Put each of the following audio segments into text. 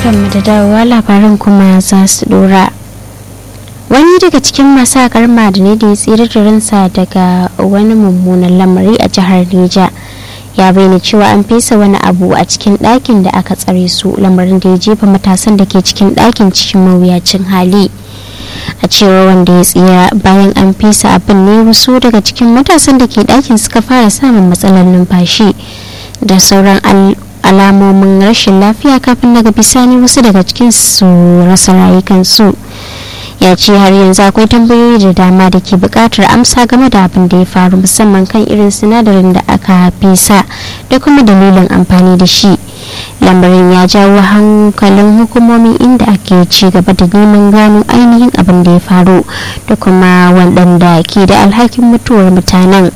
barkanmu da dawowa labaran kuma za su dora wani daga cikin masu haƙar ma'adanai da ya tsira da ransa daga wani mummunan lamari a jihar neja ya bayyana cewa an fesa wani abu a cikin ɗakin da aka tsare su lamarin da ya jefa matasan da ke cikin ɗakin cikin mawuyacin hali a cewa wanda ya tsira bayan an fesa abin ne wasu daga cikin matasan da ke ɗakin suka fara samun matsalar numfashi da sauran alamomin rashin lafiya kafin daga bisani wasu daga cikin su rasa rayukansu ya ce har yanzu akwai tambayoyi da dama da ke bukatar amsa game da abin da ya faru musamman kan irin sinadarin da aka fesa da kuma dalilin amfani da shi lamarin ya jawo hankalin hukumomi inda ake ci gaba da neman gano ainihin abin da ya faru da kuma waɗanda ke da alhakin mutuwar mutanen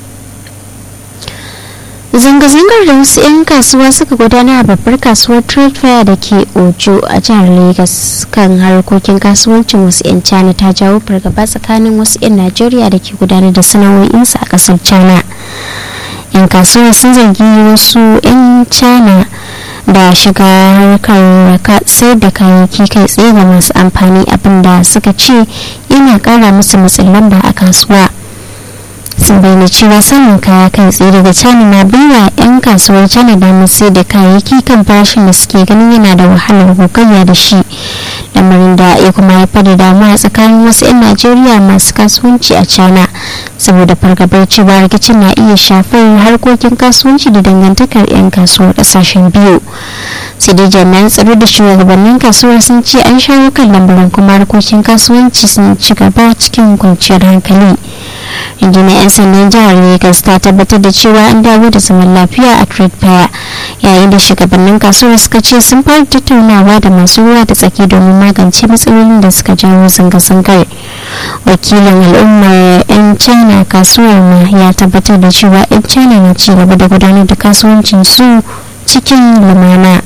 zanga-zangar da wasu 'yan kasuwa suka gudana a babbar kasuwar trade fair da ke ojo a jihar lagos kan harkokin kasuwancin wasu 'yan china ta jawo fargaba tsakanin wasu 'yan najeriya da ke gudanar da sana'o'insu a kasar china 'yan kasuwa sun zargi wasu 'yan china da shiga harkar sayar da kayayyaki kai tsaye ga masu amfani abinda suka ce yana kara musu matsin lamba a kasuwa sun bayyana cewa samun kaya kai tsaye daga china na baiwa 'yan kasuwar china damar sai da kayayyaki kan farashin da suke ganin yana da wahalar gogayya da shi lamarin da ya kuma haifar da damuwa tsakanin wasu 'yan najeriya masu kasuwanci a china saboda fargabar cewa rikicin na iya shafar harkokin kasuwanci da dangantakar 'yan kasuwar kasashen biyu sai dai jami'an tsaro da shugabannin kasuwar sun ce an shawo kan lambarin kuma harkokin kasuwanci sun ci gaba cikin kwanciyar hankali rundunar 'yan sandan jihar lagos ta tabbatar da cewa an dawo da zaman lafiya a trade fair yayin da shugabannin kasuwar suka ce sun fara tattaunawa da masu ruwa da tsaki domin magance matsalolin da suka jawo zanga-zangar wakilin al'ummar 'yan china kasuwar ma ya tabbatar da cewa 'yan china na ci gaba da gudanar da kasuwancin su cikin lumana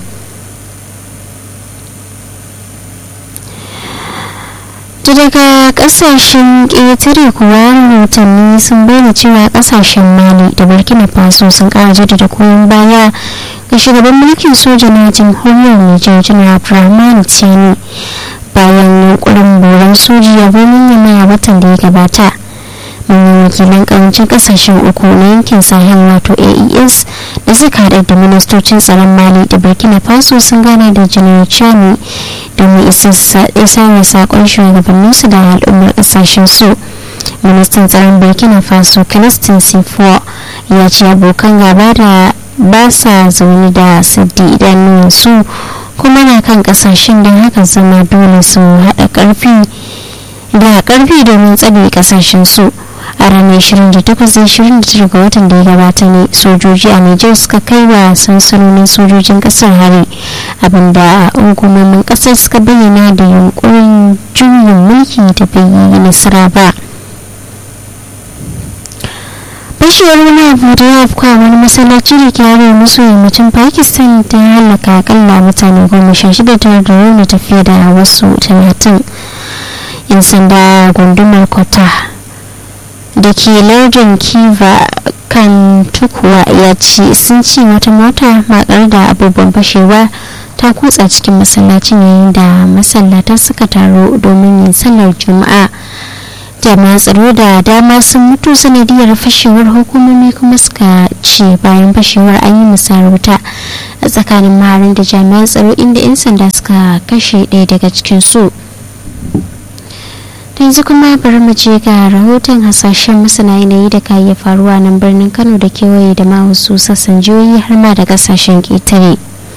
daga kasashen ƙetare kuwa rahotanni sun bayyana cewa kasashen mali da burkina faso sun kara jaddada koyon baya ga shugaban mulkin soja na jamhuriyar nijar janar abdulrahman tiani bayan yunkurin boran soji a birnin yamma a watan da ya gabata manyan wakilan karancin kasashen uku na yankin sahel wato aes da suka haɗa da ministocin tsaron mali da burkina faso sun gana da janar chani domin isa da sakon shugabanninsu da al'ummar kasashen su ministan tsaron burkina faso kiristin sifo ya ce abokan gaba da ba sa zaune da saddi idanun su kuma na kan kasashen don haka zama dole su haɗa ƙarfi da ƙarfi domin tsare kasashen su a ranar 28-29 ga watan da ya gabata ne sojoji a nijar suka kai wa sansanonin sojojin kasar hari abinda hukumomin kasar suka bayyana da yunkurin juyin mulki da bai yi nasara ba fashewar wani abu da ya afka wani masallaci da ke arewa maso yammacin pakistan ta halaka akalla mutane goma sha shida tare da rauni tafiya da wasu talatin yan sanda gundumar kota da ke lardin kiva kan tukuwa ya ce sun ce wata mota makar da abubuwan fashewa ta kutsa cikin masallacin yayin da masallata suka taro domin yin sallar juma'a jami'an tsaro da dama sun mutu sanadiyar fashewar hukumomi kuma suka ce bayan fashewar an yi musarauta a tsakanin maharin da jami'an tsaro inda 'yan sanda suka kashe ɗaya daga cikin su yanzu kuma bari mu je ga rahoton hasashen masana yanayi da ka iya faruwa nan birnin kano da kewaye da ma wasu sassan jihohi har ma da kasashen ƙetare.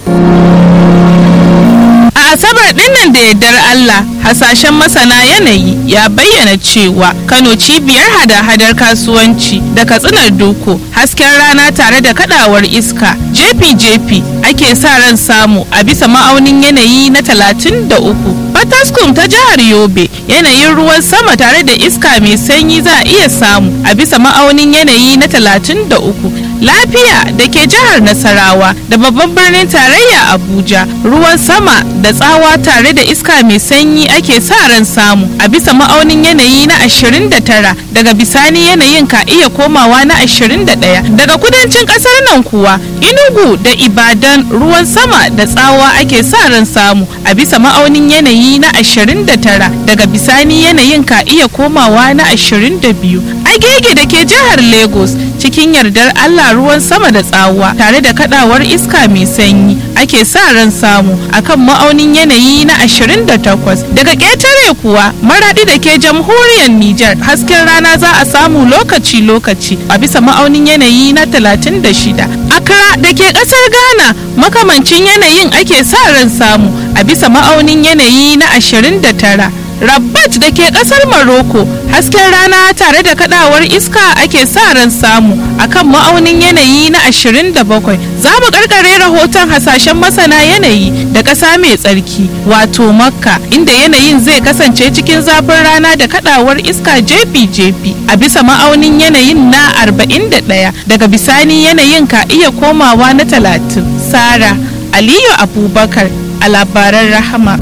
A Asabar dinnan da yardar Allah hasashen masana yanayi ya bayyana cewa Kano cibiyar hada-hadar kasuwanci da katsinar doko hasken rana tare da kadawar iska jefi-jefi ake sa ran samu a bisa ma'aunin yanayi na 33. Fataskum ta jihar Yobe yanayin ruwan sama tare da iska mai sanyi za a iya samu a bisa ma'aunin yanayi na 33. lafiya da ke jihar nasarawa da babban birnin tarayya abuja ruwan sama da tsawa tare da iska mai sanyi ake sa ran samu a bisa ma'aunin yanayi na 29 daga bisani yanayin ka iya komawa na 21 daga kudancin kasar nan kuwa inugu da ibadan ruwan sama da tsawa ake sa ran samu a bisa ma'aunin yanayi na 29 daga bisani yanayin ka iya komawa na 22 agege da ke jihar lagos cikin yardar allah ruwan sama da tsawa tare da kadawar iska mai sanyi ake sa ran samu akan ma'aunin yanayi na 28 daga ƙetare kuwa maradi da ke jamhuriyar niger hasken rana za a samu lokaci-lokaci a bisa ma'aunin yanayi na 36 Accra da ke kasar Ghana makamancin yanayin ake sa ran samu a bisa ma'aunin yanayi na 29. Rabat da ke kasar Morocco hasken rana tare da kadawar iska ake sa ran samu akan ma'aunin yanayi na 27. Za mu karkare rahoton hasashen masana yanayi da ƙasa mai tsarki wato Makka inda yanayin zai kasance cikin zafin rana da kadawar iska jefi-jefi a bisa ma'aunin yanayin na 41 daga bisani yanayin ka iya komawa na 30. Sara Aliyu Abubakar a labaran rahama.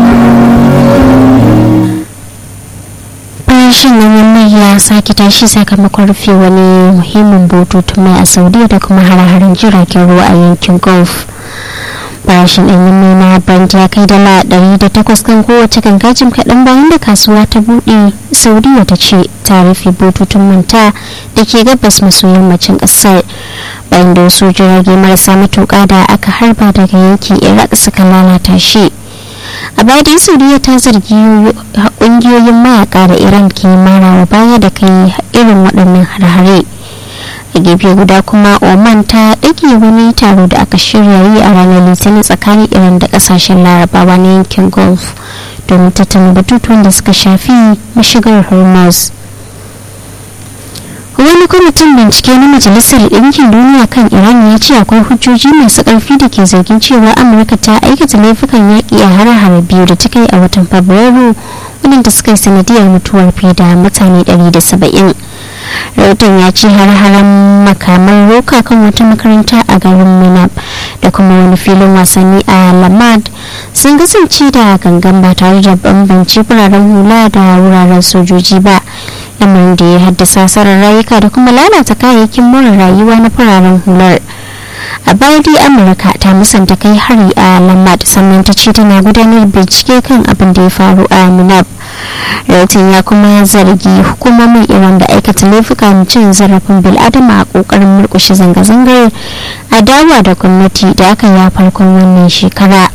farashin ganyen mai ya sake tashi sakamakon rufe wani muhimmin bututun mai a saudiya da kuma hare-haren jiragen ruwa a yankin gulf farashin ɗanyen mai na brand ya kai dala ɗari da takwas kan kowace gangajin kaɗan bayan da kasuwa ta buɗe saudiya ta ce ta rufe bututun manta da ke gabas maso yammacin ƙasar bayan da wasu jirage marasa matuƙa da aka harba daga yankin iraq suka lalata shi a baya dai saudiya ta zargi kungiyoyin mayaka da iran ke marawa baya da kai irin waɗannan har-hare a gefe guda kuma oman ta ɗage wani taro da aka shirya yi a ranar litinin tsakanin iran da ƙasashen larabawa na yankin gulf domin tattauna batutuwan da suka shafi mashigar hormuz wani kwamitin bincike na majalisar ɗinkin duniya kan iran ya ce akwai hujjoji masu ƙarfi da ke zargin cewa amurka ta aikata laifukan yaƙi a har biyu da ta kai a watan fabrairu wadanda suka yi sanadiyar mutuwar fiye da mutane 170 rahoton ya ce har-haren makaman roka kan wata makaranta a garin minab da kuma wani filin wasanni a lamad sun kasance da gangan ba tare da bambance fararen hula da wuraren sojoji ba lamarin da ya haddasa asarar rayuka da kuma lalata kayayyakin more rayuwa na fararen hular a baya dai amurka ta musanta kai hari a lamad sannan ta ce tana gudanar bincike kan abin da ya faru a minab rahoton ya kuma zargi hukumomin iran da aikata laifukan cin zarafin bil'adama a kokarin murkushe zanga-zangar adawa da gwamnati da aka yi a farkon wannan shekara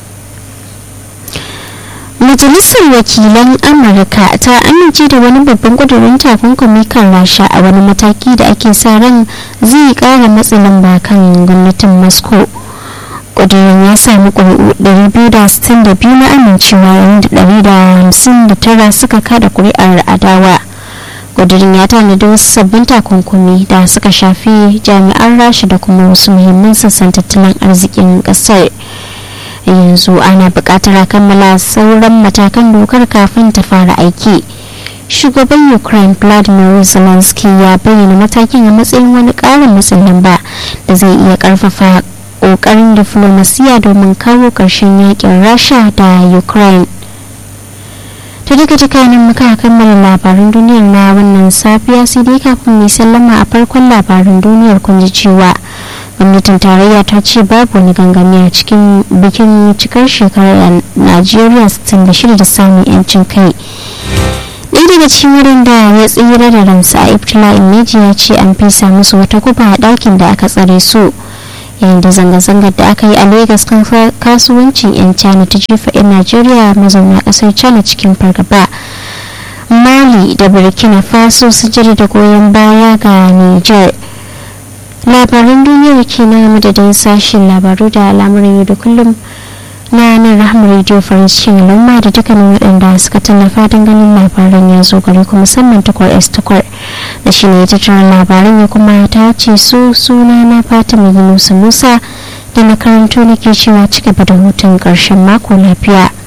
majalisar wakilan amurka ta amince da wani babban kudurin takunkumi kan rasha a wani mataki da ake sa ran zai kara matsin lamba kan gwamnatin moscow kudurin ya sami ƙuri'u 262 na amincewa yayin da 159 suka kada kuri'ar adawa kudurin ya tanadi wasu sabbin takunkumi da suka shafi jami'an rasha da kuma wasu muhimman sassan tattalin arzikin ƙasar yanzu ana buƙatar a kammala sauran matakan dokar kafin ta fara aiki shugaban ukraine vladimir zelensky ya bayyana matakin a matsayin wani ƙarin matsin lamba da zai iya ƙarfafa ƙoƙarin diflomasiya domin kawo ƙarshen yakin rasha da ukraine ta daga jikanin muka kammala labaran duniyar na wannan safiya sai dai kafin mai sallama a farkon labaran duniyar kun ji cewa gwamnatin tarayya ta ce babu wani gangami a cikin bikin cikar shekarar najeriya 66 da samun yancin kai ɗaya daga cikin waɗanda ya tsira da ransa a ibtila'in meji ya ce an fesa musu wata kuba a ɗakin da aka tsare su yayin da zanga-zangar da aka yi a lagos kan kasuwancin 'yan china ta jefa 'yan najeriya mazauna ƙasar china cikin fargaba mali da burkina faso su da goyon baya ga niger labaran duniyar ke na madadin sashen labaru da al'amuran yau da kullum na nan rahama radio faransa cikin al'umma da dukkanin waɗanda suka tallafa don ganin labaran ya zo gari kuma musamman takwar s takwar da shi ne ya tattara labaran ya kuma ta ce su suna na fatima yunusa musa da na karanto nake cewa cigaba da hutun ƙarshen mako lafiya